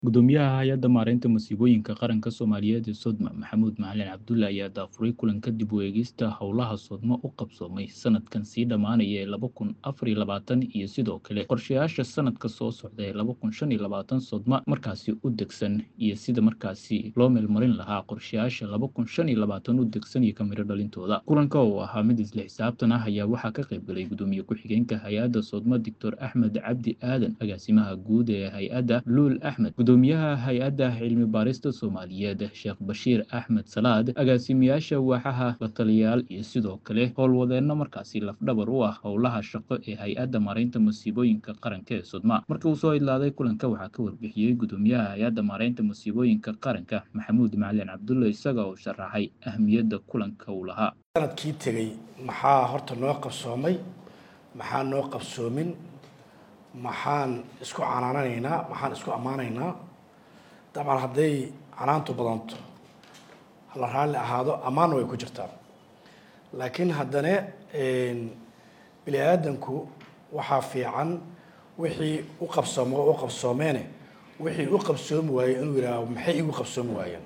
Guddoomiyaha Hay'adda Maareynta Masiibooyinka Qaranka Soomaaliyeed ee Sodma Maxamuud Macalin Cabdulle ayaa daafuray kulan kadib u eegista howlaha Sodma u qabsoomay sanadkan sii dhammaanaya ee laba kun afar iyo labaatan iyo sidoo kale qorshayaasha sanadka soo socda ee laba kun shan iyo labaatan Sodma markaasi u degsan iyo sida markaasi loo meelmarin lahaa qorshayaasha laba kun shan iyo labaatan u degsan iyo kamiro dhalintooda kulanka oo ahaa mid isla xisaabtan ah ayaa waxaa ka qayb galay gudoomiye ku-xigeenka hay-adda Sodma Doctor Axmed Cabdi Aadan agaasimaha guud ee hay-adda Luul Axmed gudoomiyaha hay-adda cilmi baarista Soomaaliyeed Sheekh Bashiir Axmed Salaad agaasimayaasha waaxaha la taliyayaal iyo sidoo kale howlwadeenno markaasi lafdhabar u ah howlaha shaqo ee hay-adda maareynta masiibooyinka qaranka ee Sodma markii uu soo idlaaday kulanka waxaa ka warbixiyey gudoomiyaha hay-adda maareynta masiibooyinka qaranka Maxamuud Macalin Cabdulle isaga oo sharaxay ahmiyadda kulanka uu lahaa sanadkii tegey maxaa horta noo qabsoomay maxaa noo qabsoomin maxaan isku canaananaynaa maxaan isku ammaanaynaa dabcan hadday canaantu badanto hala raalli ahaado ammaanna way ku jirtaa laakiin haddana bini aadanku waxaa fiican wixii u qabsoomo u qabsoomeene wixii u qabsoomi waayey inuu yidhaaho maxay igu qabsoomi waayeen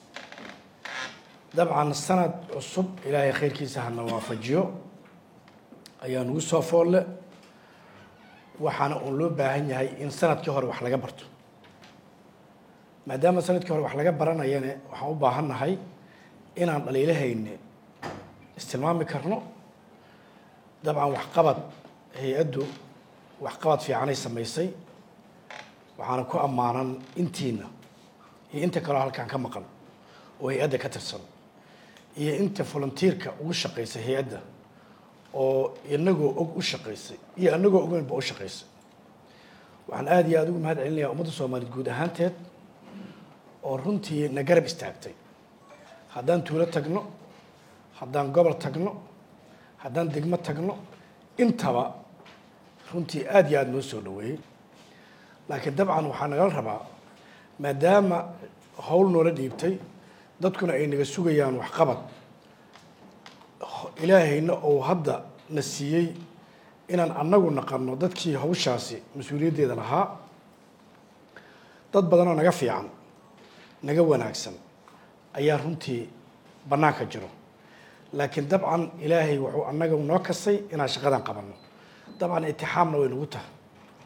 dabcan sanad cusub ilaahay khayrkiisa hana waafajiyo ayaa nagu soo foolle waxaana uun loo baahan yahay in sanadkii hore wax laga barto maadaama sanadkii hore wax laga baranayane waxaan u baahan nahay inaan dhaliilahayne istilmaami karno dabcan waxqabad hay-addu waxqabad fiicanay samaysay waxaana ku ammaanan intiina iyo inta kaleo halkaan ka maqan oo hay-adda ka tirsan iyo inta volunteerka ugu shaqaysay hay-adda oo inagoo og u shaqaysay iyo anagoo ogeynba u shaqaysay waxaan aada iyo aada ugu mahad celinayaa ummadda soomaaliyeed guud ahaanteed oo runtii na garab istaagtay haddaan tuulo tagno haddaan gobol tagno haddaan degmo tagno intaba runtii aada iyo aada noo soo dhaweeyey laakiin dabcan waxaa nagala rabaa maadaama howl noola dhiibtay dadkuna ay naga sugayaan waxqabad ilaahayna ou hadda na siiyey inaan annagu naqano dadkii hawshaasi mas-uuliyaddeeda lahaa dad badanoo naga fiican naga wanaagsan ayaa runtii bannaanka jiro laakiin dabcan ilaahay wuxuu annaga noo kasay inaan shaqadan qabanno dabcan itixaamna way nagu tahay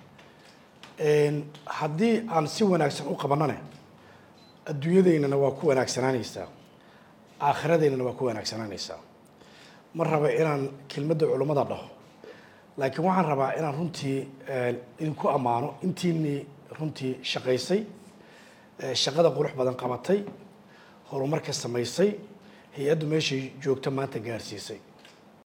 haddii aan si wanaagsan u qabanone adduunyadaynana waa ku wanaagsanaanaysaa aakhiradaynana waa ku wanaagsanaanaysaa ma raba inaan kelmadda culummada dhaho laakiin waxaan rabaa inaan runtii idinku ammaano intiinii runtii shaqaysay shaqada qurux badan qabatay horumarka samaysay hay-addu meeshay joogto maanta gaarsiisay